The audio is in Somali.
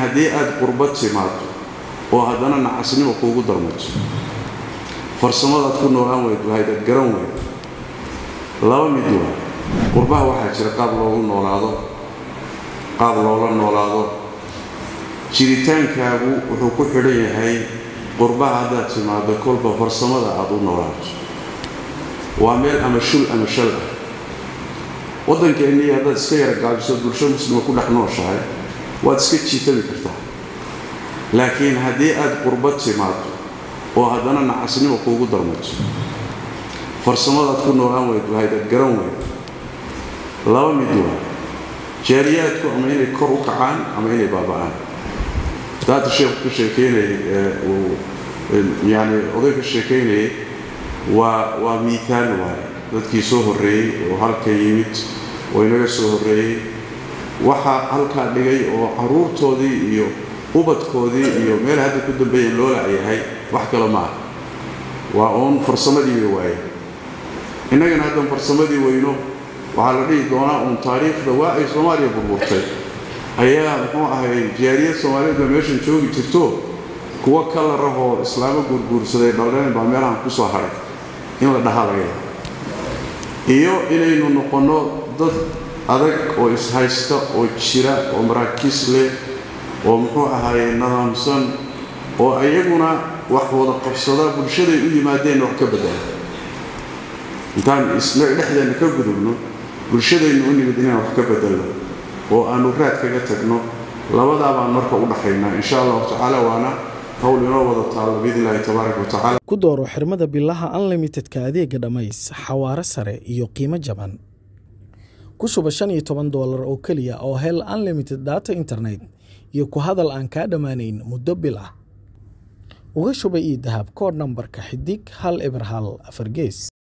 haddii aada qurbad timaado oo haddana nacasnimo kuugu darmato farsamadaad ku noolaan weyd lahayd aad garan weyd laba mid waa qurbaha waxaa jira qaab loogu noolaado qaab loola noolaado jiritaankaagu wuxuu ku xidhan yahay qurbaha haddaad timaado kolba farsamada aada u noolaato waa meel ama shul ama shal ah waddankeennii haddaad iska yara gaabiso bulsho muslima ku dhex nooshahay waad iska jiitabi kartaa laakiin haddii aada qurbad timaado oo haddana nacasnimo kuugu darmato farsamadaad ku noolaan weyd lahayd aad garan weyd laba mid waa jaariyaadku ama inay kor u kacaan ama inay baaba'aan daata sheekhu ka sheekeynayay yani oday ka sheekaynayay waa waa miihaal waaye dadkii soo horreeyey oo halka yimid oo inaga soo horreeyey waxaa halkaa dhigay oo caruurtoodii iyo ubadkoodii iyo meel hadda ku dambeeyeen loo lacyahay wax kale ma ah waa uun farsamadii bay waaye innagana haddan farsamadii weyno waxaa la dhihi doonaa uun taariikhda waa ay soomaaliya burburtay ayaa muxuu ahay jaariyad soomaaliyeed baa meeshan joogi jirto kuwo kala rahoo islaamo guurguursaday dhaldheen baa meelahan ku soo hadhay in la dhahaa laga yaaba iyo inaynu noqonno dad adag oo ishaysta oo jira oo maraakiis leh oo muxuu ahaye nadaamsan oo iyaguna wax wada qabsada bulshaday u yimaadeenna wax ka bedela intaan dhexdeenna ka gudubno bulshadaynu u nimid inaan wax ka bedelno oo aanu raad kaga tagno labadaa baan marka u dhaxaynaa insha allahu tacaala waana hawl inoo wada taalo biidnillahi tabaaraka wa tacala ku dooro xirmada bilaha unlimitedka adeega dhammays xawaare sare iyo qiimo jaban ku shuba shan iyo toban doolar oo keliya oo hel unlimited data internet iyo ku hadal aan kaa dhammaanayn muddo bil ah uga shuba ii dahab koodh nambarka xidig hal eber hal afar gees